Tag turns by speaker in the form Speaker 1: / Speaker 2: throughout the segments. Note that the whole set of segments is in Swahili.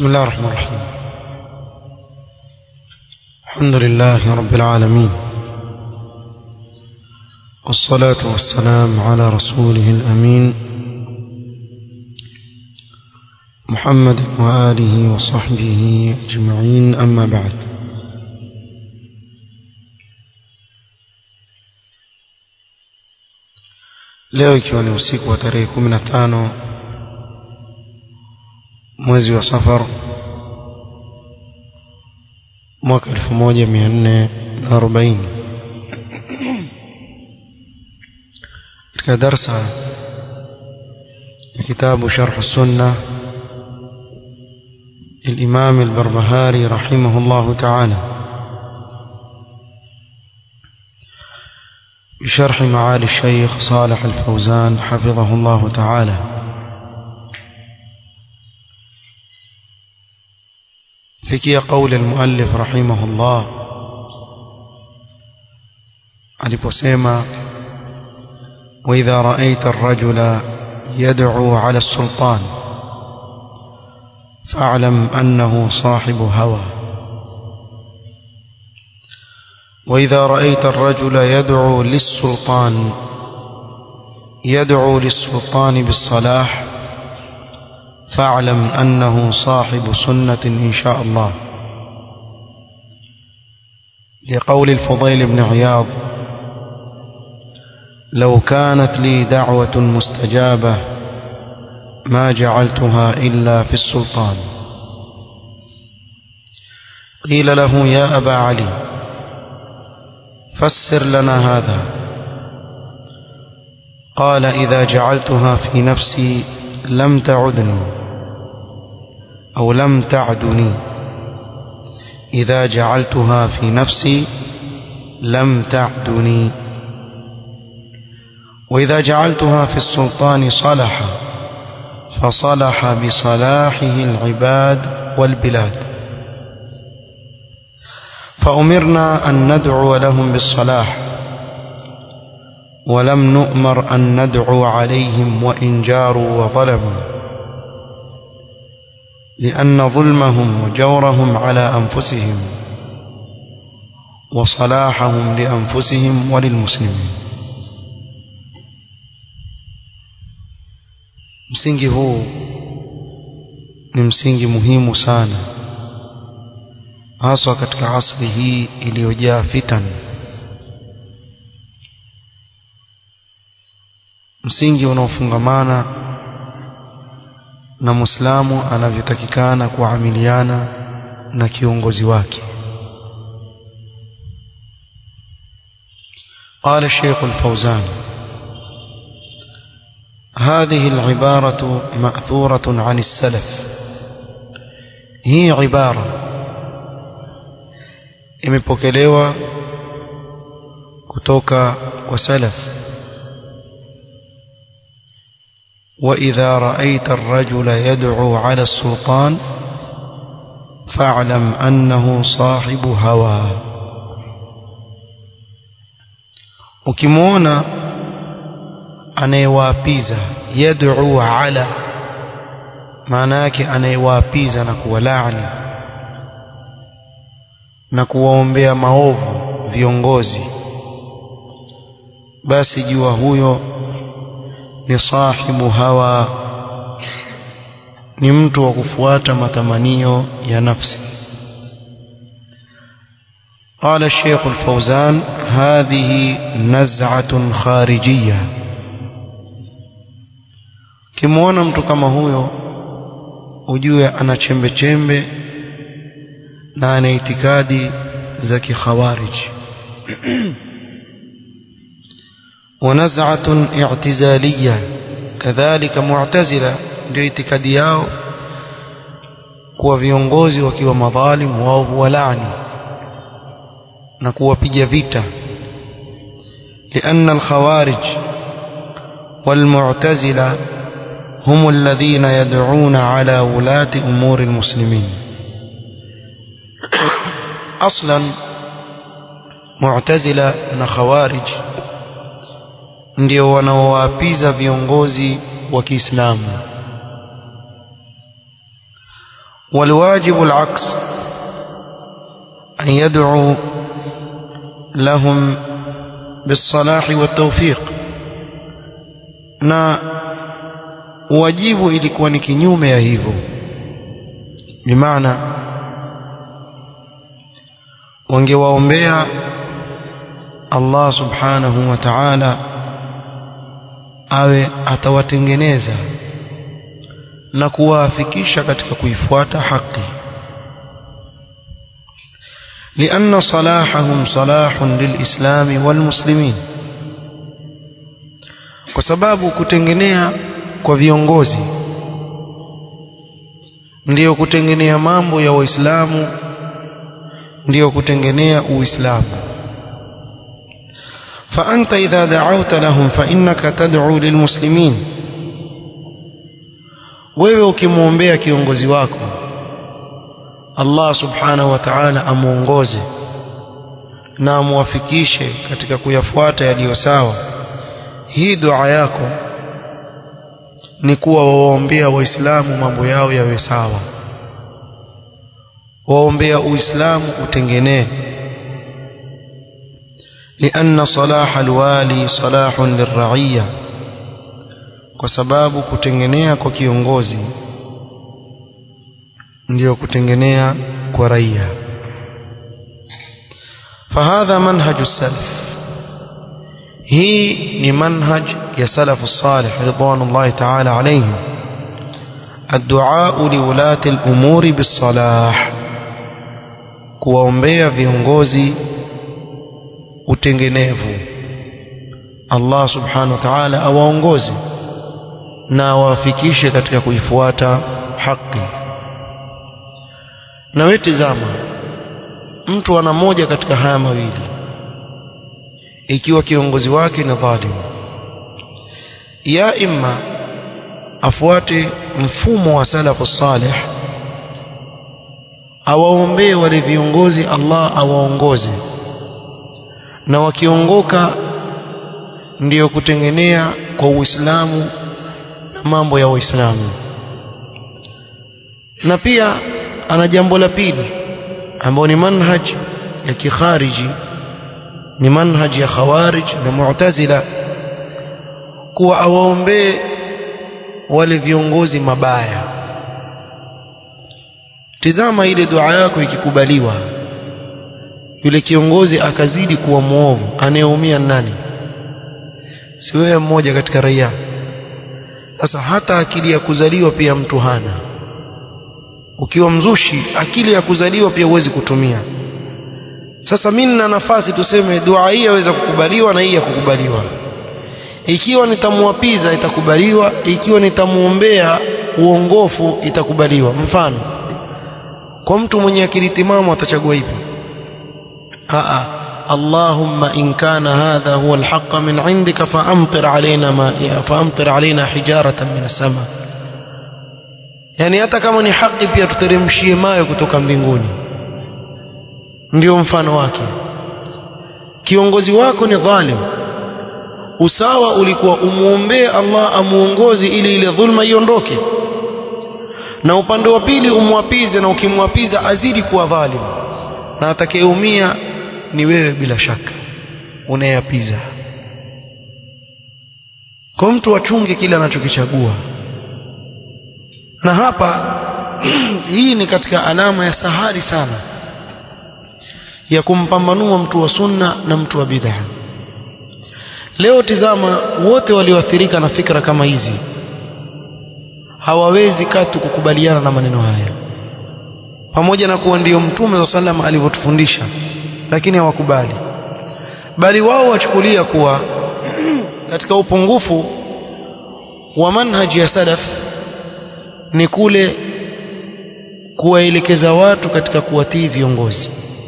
Speaker 1: بسم الله الرحمن الرحيم الحمد لله رب العالمين والصلاة والسلام على رسوله الأمين محمد وآله وصحبه أجمعين أما بعد leo ikiwa ni usiku wa tarehe kumi na tano mwezi wa safar mwaka elfu moja mia nne na arobaini katika darsa ya kitabu sharh sunna للإمام البربهاري رحمه الله تعالى بشرح معالي الشيخ صالح الفوزان حفظه الله تعالى فكي قول المؤلف رحمه الله aliposema وإذا رأيت الرجل يدعو على السلطان فاعلم أنه صاحب هوى وإذا رأيت الرجل يدعو للسلطان يدعو للسلطان بالصلاح فاعلم أنه صاحب سنة إن شاء الله لقول الفضيل بن عياض لو كانت لي دعوة مستجابة ما جعلتها إلا في السلطان قيل له يا أبا علي فسر لنا هذا قال إذا جعلتها في نفسي لم تعدني أو لم تعدني إذا جعلتها في نفسي لم تعدني وإذا جعلتها في السلطان صلح فصلح بصلاحه العباد والبلاد فأمرنا أن ندعو لهم بالصلاح ولم نؤمر أن ندعو عليهم وإن جاروا وظلموا لأن ظلمهم وجورهم على أنفسهم وصلاحهم لأنفسهم وللمسلمين msingi huu ni msingi muhimu sana haswa katika asri hii iliyojaa fitan msingi unaofungamana na muislamu anavyotakikana kuamiliana na kiongozi wake قال الشيخ الفوزان هذه العبارة مأثورة عن السلف هي عبارة imepokelewa kutoka kwa salaf وإذا رأيت الرجل يدعو على السلطان فاعلم أنه صاحب هوى ukimwona anayewaapiza yad'u ala maana yake anayewaapiza na kuwalaani na kuwaombea maovu viongozi basi jua huyo ni sahibu hawa ni mtu wa kufuata matamanio ya nafsi قال الشيخ الفوزان هذه نزعة خارجية kimwona mtu kama huyo ujue ana chembe chembe na ana itikadi za kikhawarij ونزعة اعتزالية كذلك معتزلة ndio itikadi yao kuwa viongozi wakiwa madhalim wao huwalaani na kuwapiga vita لأن الخوارج والمعتزلة هم الذين يدعون على ولاة أمور المسلمين أصلا معتزلة وخوارج ndio wanaowapiza viongozi wa Kiislamu والواجب العكس أن يدعو لهم بالصلاح والتوفيق na wajibu ilikuwa ni kinyume ya hivyo bimaana wangewaombea Allah subhanahu wa ta'ala awe atawatengeneza na kuwaafikisha katika kuifuata haki لأن صلاحهم صلاح للإسلام والمسلمين kwa sababu kutengenea kwa viongozi ndiyo kutengenea mambo ya waislamu ndiyo kutengenea uislamu فأنت إذا دعوت لهم فإنك تدعو للمسلمين wewe ukimwombea kiongozi wako Allah subhanahu wa ta'ala amuongoze na amuwafikishe katika kuyafuata yaliyo sawa hii dua yako ni kuwa waombea waislamu mambo yao yawe sawa waombea uislamu utengenee لأن صلاح الوالي صلاح للرعية kwa sababu kutengenea kwa kiongozi ndio kutengenea kwa raia فهذا منهج السلف hii ni manhaj ya salafu salih ridwanullahi ta'ala alayhim الدعاء لولاة الأمور بالصلاح kuwaombea viongozi utengenevu Allah subhanahu wa ta'ala awaongoze na awafikishe katika kuifuata haki na wewe tazama mtu ana moja katika haya mawili ikiwa kiongozi wake ni dhalim ya imma afuate mfumo wa salafu salih awaombee wale viongozi Allah awaongoze na wakiongoka ndiyo kutengenea kwa Uislamu na mambo ya Uislamu na pia ana jambo la pili ambao ni manhaj ya kikhariji ni manhaj ya khawarij na mu'tazila kuwa awaombee wale viongozi mabaya tizama ile dua yako ikikubaliwa yule kiongozi akazidi kuwa muovu anayeumia nani si wewe mmoja katika raia sasa hata akili ya kuzaliwa pia mtu hana ukiwa mzushi akili ya kuzaliwa pia huwezi kutumia sasa mimi nina nafasi tuseme dua hii yaweza kukubaliwa na hii ya kukubaliwa ikiwa nitamwapiza itakubaliwa ikiwa nitamuombea uongofu itakubaliwa mfano kwa mtu mwenye akili timamu atachagua hivyo aa اللهم إن كان هذا هو الحق من عندك فأمطر علينا ما فأمطر علينا حجارة من السماء yani hata kama ni haki pia tuteremshie mayo kutoka mbinguni ndio mfano wake kiongozi wako ni dhalim usawa ulikuwa umuombee Allah amuongozi ili ile dhulma iondoke na upande wa pili umwapize na ukimwapiza azidi kuwa dhalim na atakayeumia ni wewe bila shaka unayapiza kwa mtu achunge kile anachokichagua na hapa hii ni katika alama ya sahari sana ya kumpambanua mtu wa sunna na mtu wa bid'a leo tizama wote walioathirika na fikra kama hizi hawawezi katu kukubaliana na maneno haya pamoja na kuwa ndiyo mtume wa sallam alivyotufundisha lakini hawakubali bali wao wachukulia kuwa katika upungufu wa manhaji ya salaf ni kule kuwaelekeza watu katika kuwatii viongozi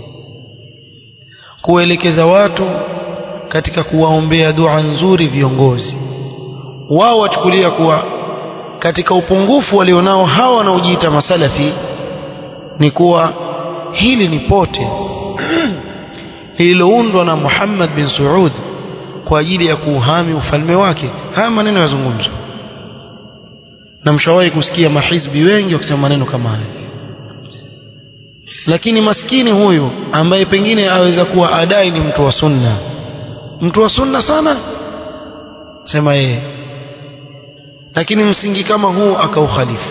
Speaker 1: kuwaelekeza watu katika kuwaombea dua nzuri viongozi wao wachukulia kuwa katika upungufu walionao hawa wanaojiita masalafi ni kuwa hili ni pote lililoundwa na Muhammad bin Saud kwa ajili ya kuuhami ufalme wake haya maneno yazungumzwa na mshawahi kusikia mahizbi wengi wakisema maneno kama haya lakini maskini huyu ambaye pengine aweza kuwa adai ni mtu wa sunna mtu wa sunna sana sema yeye lakini msingi kama huu akaukhalifu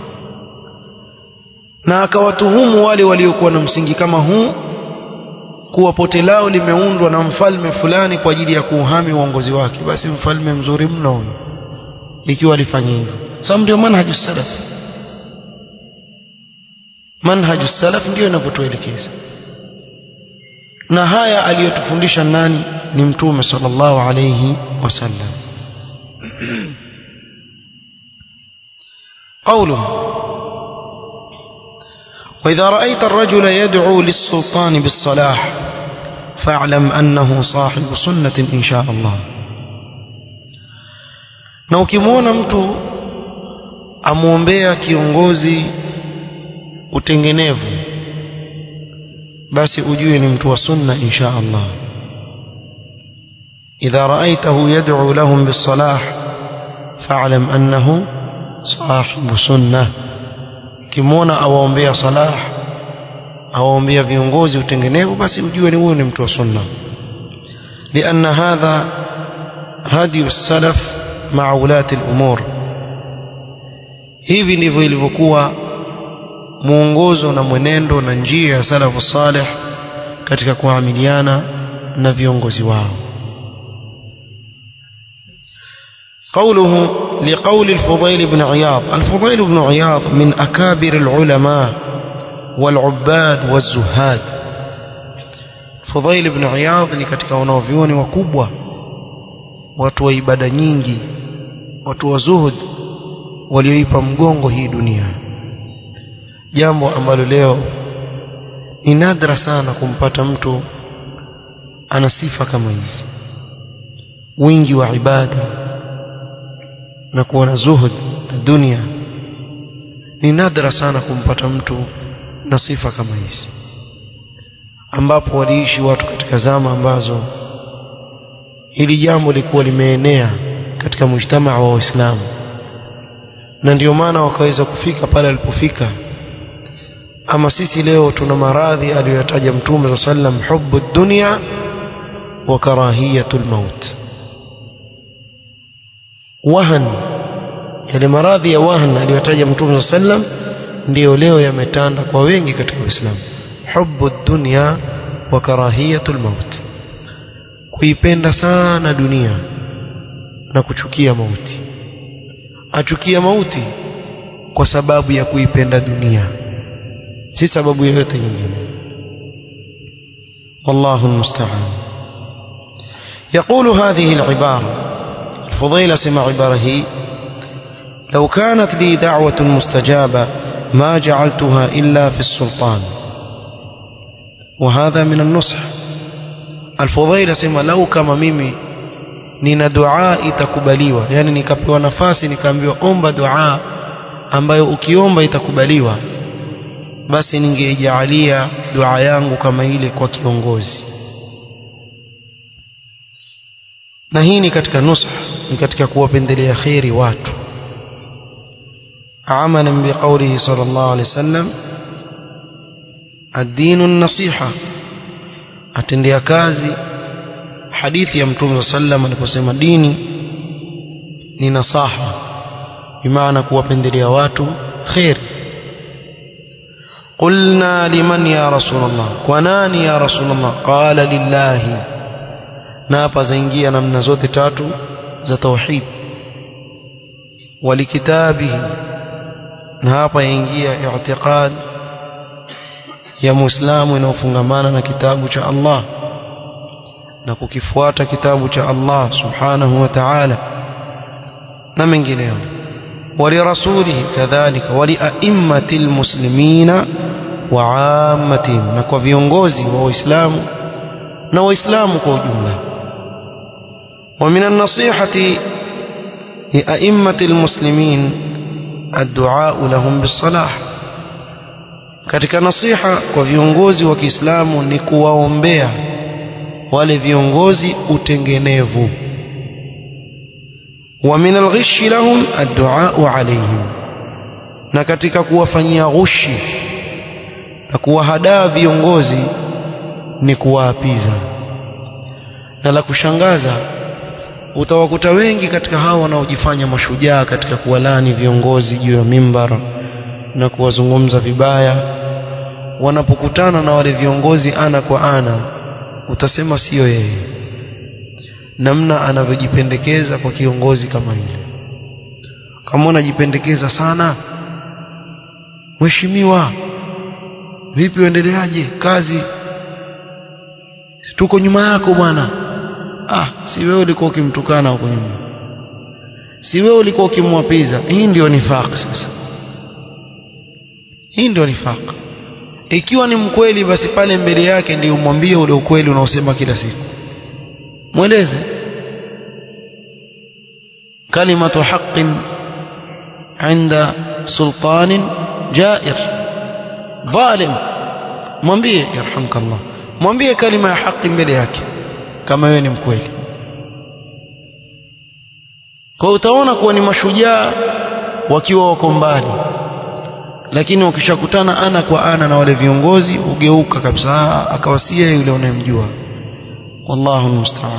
Speaker 1: na akawatuhumu wale waliokuwa na msingi kama huu kuwa pote lao limeundwa na mfalme fulani kwa ajili ya kuuhami uongozi wake basi mfalme mzuri mno huyo ikiwa alifanya hivyo sababu ndio manhaju salaf manhaju salaf ndio inapotuelekeza na haya aliyotufundisha nani ni mtume sallallahu alayhi wasallam قوله وإذا رأيت الرجل يدعو للسلطان بالصلاح فاعلم أنه صاحب سنة إن شاء الله na ukimwona mtu amwombea kiongozi utengenevu basi ujue ni mtu wa sunna insha Allah idha raaitahu yad'u lahum bis-salah fa'lam annahu sahibu sunnah kimwona awaombea salah awaombea viongozi utengenevu basi ujue ni huyo ni mtu wa sunna لأن هذا هدي السلف مع ولاة الأمور hivi ndivyo ilivyokuwa mwongozo na mwenendo na njia ya salafu salih katika kuamiliana na viongozi wao قوله لقول الفضيل بن عياض الفضيل بن عياض من أكابر العلماء والعباد والزهاد فضيل بن عياض ni katika wanaovyuoni wakubwa watu wa ibada nyingi watu wa zuhud walioipa mgongo hii dunia jambo ambalo leo ni nadra sana kumpata mtu ana sifa kama hizi wingi wa ibada na kuwa na zuhud na dunia ni nadra sana kumpata mtu na sifa kama hizi ambapo waliishi watu katika zama ambazo hili jambo likuwa limeenea katika mujtamaa wa Waislamu na ndio maana wakaweza kufika pale alipofika ama sisi leo tuna maradhi aliyoyataja mtume sa sallam hubu dunya wa karahiyatul maut wahan yale maradhi ya wahan aliyotaja mtume sa sallam ndiyo leo yametanda kwa wengi katika Uislamu hubu dunya wa karahiyatul maut kuipenda sana dunia na kuchukia mauti achukia mauti kwa sababu ya kuipenda dunia si sababu yoyote nyingine والله المستعان يقول هذه العبارة الفضيل سمع عباره لو كانت لي دعوة مستجابة ما جعلتها إلا في السلطان وهذا من النصح الفضيل سمع لو كما ميمي nina dua itakubaliwa yani nikapewa nafasi nikaambiwa omba dua ambayo ukiomba itakubaliwa basi ningejaalia dua yangu kama ile kwa kiongozi na hii ni katika nusha ni katika kuwapendelea kheri watu amalan biqaulihi sallallahu alaihi wasallam ad-dinu an-nasiha atendea kazi hadithi ya mtume sallam aliposema dini ni nasaha bimaana kuwapendelea watu khair قلنا لمن يا رسول الله كناني يا رسول الله قال لله na hapa zaingia namna zote tatu za tauhid walikitabihi na hapa yaingia i'tiqad ya muislamu inayofungamana na kitabu cha Allah na kukifuata kitabu cha Allah subhanahu wa ta'ala na mengineyo ولرسوله كذلك ولأئمة المسلمين وعامتهم na kwa viongozi wa Uislamu na Waislamu kwa ujumla ومن النصيحة لأئمة المسلمين الدعاء لهم بالصلاح katika nasiha kwa viongozi wa Kiislamu ni kuwaombea wale viongozi utengenevu wa min alghishi lahum addu'a alayhim na katika kuwafanyia ghushi na kuwahadaa viongozi ni kuwaapiza na la kushangaza utawakuta wengi katika hao wanaojifanya mashujaa katika kuwalani viongozi juu ya mimbar na kuwazungumza vibaya wanapokutana na wale viongozi ana kwa ana utasema siyo yeye namna anavyojipendekeza kwa kiongozi kama yule kama unajipendekeza sana mheshimiwa vipi uendeleaje kazi tuko nyuma yako bwana ah si wewe ulikuwa ukimtukana huko nyuma si wewe ulikuwa ukimwapiza hii ndio nifaq sasa hii ndio nifaq ikiwa ni mkweli basi pale mbele yake ndio umwambie ule ukweli unaosema kila siku mweleze kalimatu haqqin عند سلطان جائر ظالم mwambie yarhamkallah mwambie kalima ya haki mbele yake kama wewe ni mkweli kwa utaona kuwa ni mashujaa wakiwa wako mbali lakini wakishakutana ana kwa ana na wale viongozi ugeuka kabisa akawasia yule unayemjua wallahu musta'an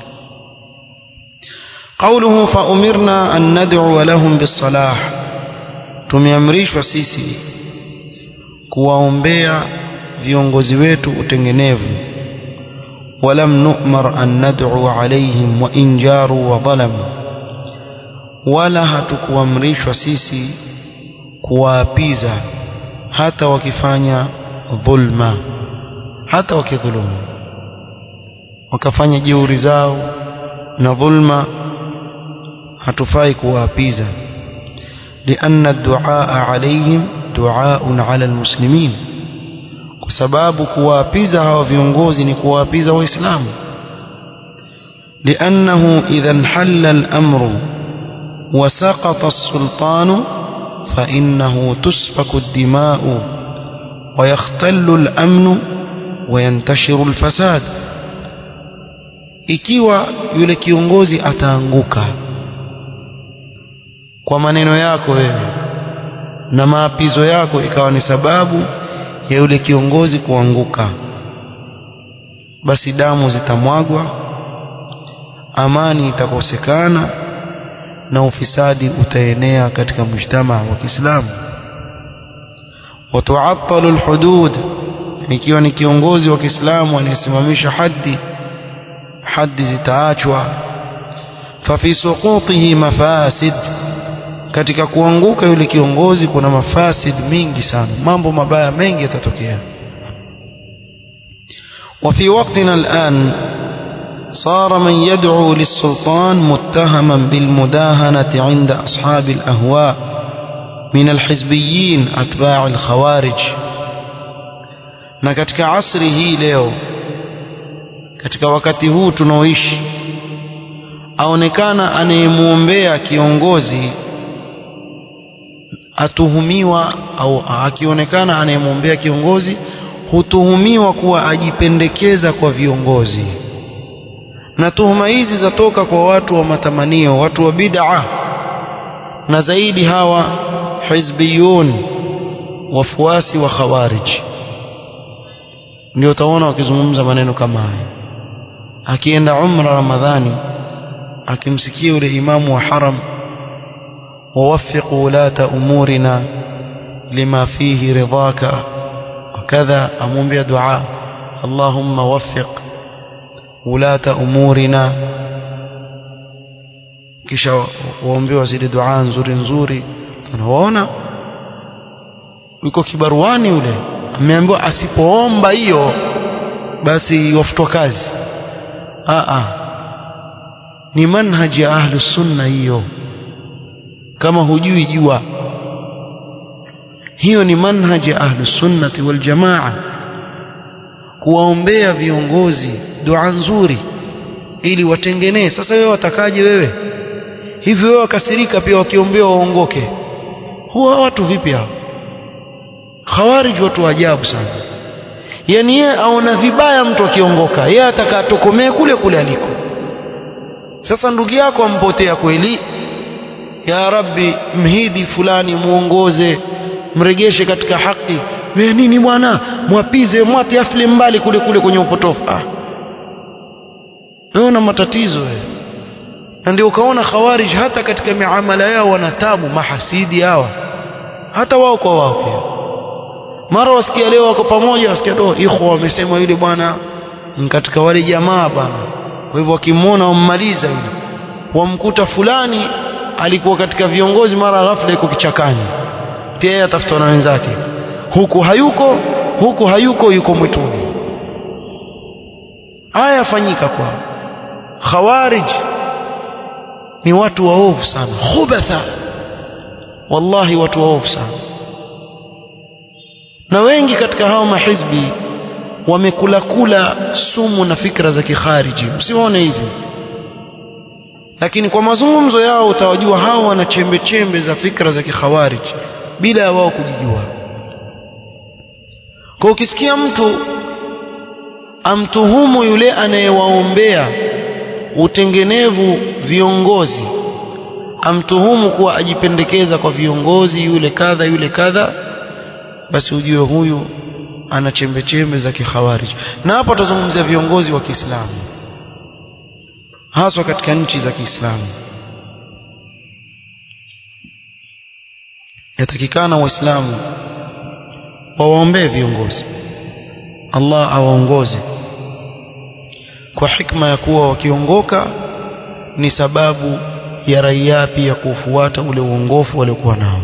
Speaker 1: قوله فأمرنا أن ندعو لهم بالصلاح tumeamrishwa sisi kuwaombea viongozi wetu utengenevu walam nu'mar an nad'u alayhim wa in jaru wa dhalamu wala hatukuamrishwa sisi kuwaapiza hata wakifanya dhulma hata wakidhulumu wakafanya jeuri zao na dhulma hatufai kuwaapiza لأن الدعاء عليهم دعاء على المسلمين kwa sababu kuwaapiza hawa viongozi ni kuwaapiza waislamu لأنه إذا انحل الأمر وسقط السلطان فإنه تسفك الدماء ويختل الأمن وينتشر الفساد ikiwa yule kiongozi ataanguka kwa maneno yako wewe na maapizo yako ikawa ni sababu ya yule kiongozi kuanguka basi damu zitamwagwa amani itakosekana na ufisadi utaenea katika mujtamaa wa Kiislamu watuattalu alhudud ikiwa ni kiongozi wa Kiislamu anayesimamisha haddi haddi zitaachwa fafi suqutihi mafasid katika kuanguka yule kiongozi kuna mafasid mingi sana mambo mabaya mengi yatatokea وفي وقتنا الآن صار من يدعو للسلطان متهما بالمداهنة عند أصحاب الأهواء من الحزبيين أتباع الخوارج na katika asri hii leo katika wakati huu tunaoishi aonekana anayemwombea kiongozi atuhumiwa au akionekana anayemwombea kiongozi hutuhumiwa kuwa ajipendekeza kwa viongozi na tuhuma hizi zatoka kwa watu wa matamanio watu wa bid'a na zaidi hawa hizbiyun wafuasi wa khawarij ndio utaona wakizungumza maneno kama haya akienda umra ramadhani akimsikia yule imamu wa haram ووفق ولاة أمورنا لما فيه رضاك وكذا أمم دعاء اللهم وفق ولاة أمورنا kisha waombewa zile dua nzuri nzuri tunaona yuko kibaruani yule ameambiwa asipoomba hiyo basi wafutwa kazi a ni manhaji ya ahlu sunna hiyo kama hujui jua hiyo ni manhaji ya ahlu sunnati wal jamaa kuwaombea viongozi dua nzuri ili watengenee sasa wewe watakaje wewe hivi wewe wakasirika pia wakiombea waongoke huwa watu vipi hao khawarij watu wa ajabu sana yani yeye aona vibaya mtu akiongoka yeye atakatokomee kule kule aliko sasa ndugu yako ampotea kweli ya rabbi mhidi fulani muongoze mregeshe katika haki we nini bwana mwapize mwate afile mbali kule kule kwenye upotofu ah wewe una matatizo wewe na ndio ukaona khawarij hata katika miamala yao wanatabu mahasidi hawa hata wao kwa wao pia mara wasikia leo wako pamoja wasikia do ikhwa wamesema yule bwana katika wale jamaa bwana kwa hivyo wakimwona wammaliza yule wamkuta fulani alikuwa katika viongozi mara ghafla yuko kichakani pia yeye atafutwa na wenzake huku hayuko huku hayuko yuko mwituni haya yafanyika kwa khawarij ni watu waovu sana khubatha wallahi watu waovu sana na wengi katika hao mahizbi wamekula kula sumu na fikra za kikhariji msione hivi lakini kwa mazungumzo yao utawajua hao wana chembe chembe za fikra za kikhawariji bila ya wao kujijua kwa ukisikia mtu amtuhumu yule anayewaombea utengenevu viongozi amtuhumu kuwa ajipendekeza kwa viongozi yule kadha yule kadha basi ujue huyu ana chembe chembe za kikhawarij na hapo tutazungumzia viongozi wa Kiislamu haswa katika nchi za Kiislamu yatakikana waislamu wawaombee viongozi Allah awaongoze kwa hikma ya kuwa wakiongoka ni sababu ya raia pia kufuata ule uongofu waliokuwa nao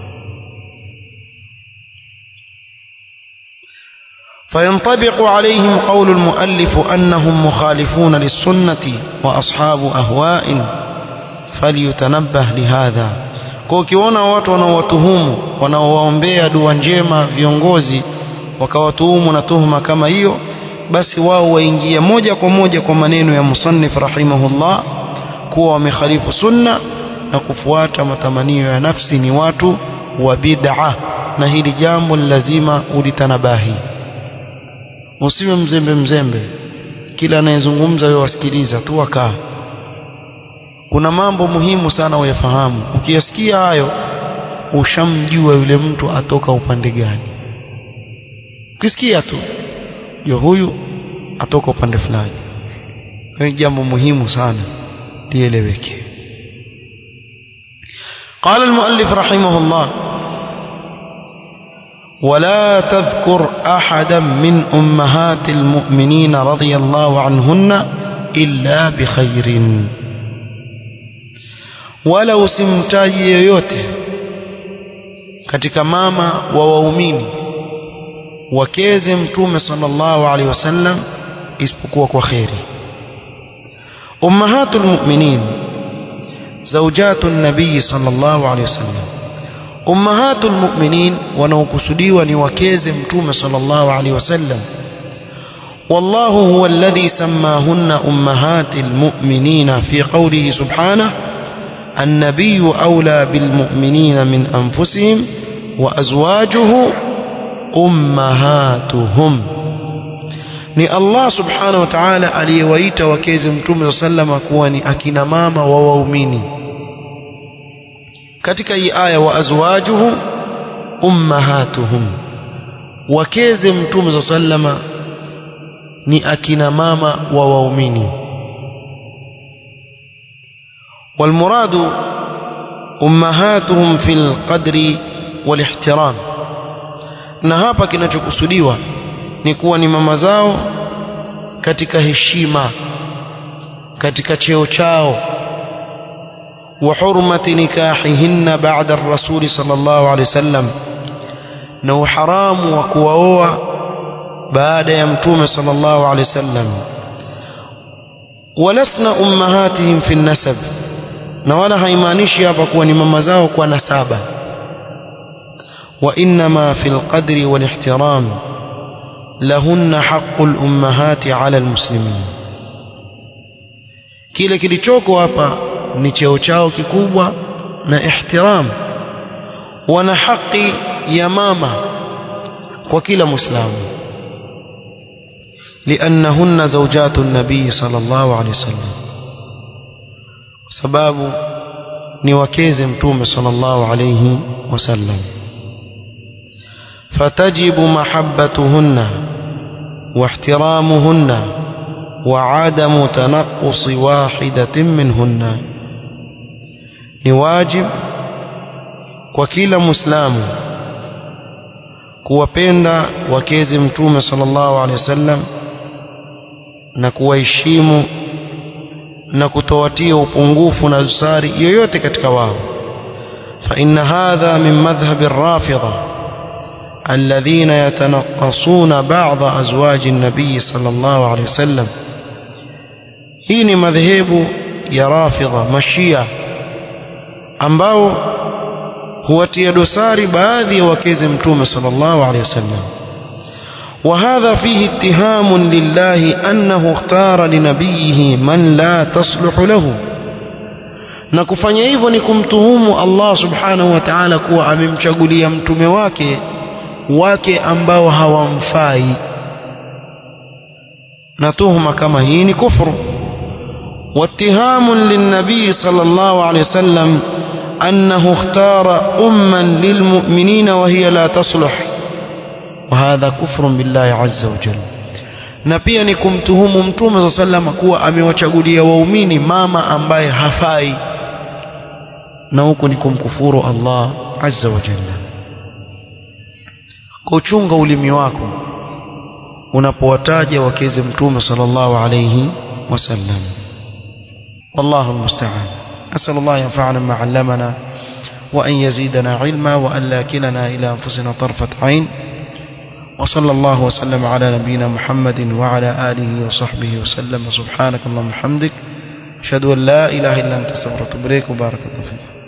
Speaker 1: فينطبق عليهم قول المؤلف أنهم مخالفون للسنة وأصحاب أهواء فليتنبه لهذا kwa ukiona watu wanaowatuhumu wanaowaombea dua njema viongozi wakawatuhumu na tuhuma kama hiyo basi wao waingia moja kwa moja kwa maneno ya musannif rahimahullah kuwa wamekhalifu sunna na kufuata matamanio ya nafsi ni watu wa bid'a na hili jambo ni lazima ulitanabahi usiwe mzembe mzembe kila anayezungumza wewe wasikiliza tu wakaa kuna mambo muhimu sana uyafahamu ukiyasikia hayo ushamjua yule mtu atoka upande gani ukisikia tu jua huyu atoka upande fulani ni jambo muhimu sana lieleweke قال المؤلف رحمه الله ولا تذكر أحدا من أمهات المؤمنين رضي الله عنهن إلا بخير wala usimtaji yoyote katika mama wa waumini wakeze mtume sallallahu alaihi wasallam isipokuwa kwa kheri ummahatul mu'minin zawjatun nabii sallallahu alaihi wasallam ummahatul mu'minin wanaokusudiwa ni wakeze mtume sallallahu alaihi wasallam والله هو الذي سماهن أمهات المؤمنين في قوله سبحانه النبي أولى بالمؤمنين من أنفسهم وأزواجه أمهاتهم ni Allah subhanahu wa ta'ala aliyewaita wakeze mtume sallama kuwa ni akina mama wa waumini katika hii aya wa azwajuhu ummahatuhum wakeze mtume sallama ni akina mama wa waumini والمراد أمهاتهم في القدر والاحترام na hapa kinachokusudiwa ni kuwa ni mama zao katika heshima katika cheo chao wa hurmati nikahihinna ba'da ar-rasul sallallahu alayhi wasallam na uharamu wa kuwaoa baada ya mtume sallallahu alayhi wasallam walasna ummahatihim fi an-nasab na wala haimaanishi hapa kuwa ni mama zao kwa nasaba wa inma fi alqadri wal ihtiram lahunna haqqu al-ummahati ala al-muslimin kile kilichoko hapa ni cheo chao kikubwa na ihtiram wana haki ya mama kwa kila muislamu لأنهن زوجات النبي صلى الله عليه وسلم sababu ni wakeze mtume sallallahu alayhi wasallam فتجب محبتهن واحترامهن وعدم تنقص واحدة منهن نواجب وكيل مسلم kuwapenda wakezi mtume sallallahu alaihi wasallam na kuwaheshimu na kutowatia upungufu na dosari yoyote katika wao fa inna hadha min madhhabi ar-rafidha alladhina yatanaqqasuna ba'dha azwaji an-nabiy sallallahu alayhi wasallam hii ni madhehebu ya rafidha mashia ambao huwatia dosari baadhi ya wakezi mtume sallallahu alayhi wasallam وهذا فيه اتهام لله أنه اختار لنبيه من لا تصلح له na kufanya hivyo ni kumtuhumu Allah subhanahu wa ta'ala kuwa amemchagulia mtume wake wake ambao hawamfai na tuhuma kama hii ni kufru واتهام للنبي صلى الله عليه وسلم أنه اختار أما للمؤمنين وهي لا تصلح وهذا كفر بالله عز وجل na pia ni kumtuhumu mtume saa salama kuwa amewachagulia waumini mama ambaye hafai na huku ni kumkufuru Allah azza wa jalla kuchunga ulimi wako unapowataja wakeze mtume sallallahu alayhi wasallam والله المستعان أسأل الله ينفعنا ما علمنا وأن يزيدنا علما وأن لا كلنا إلى أنفسنا طرفة عين وصلى الله وسلم على نبينا محمد وعلى آله وصحبه وسلم سبحانك اللهم وبحمدك أشهد أن لا إله إلا أنت استغفرك وبارك الله فيك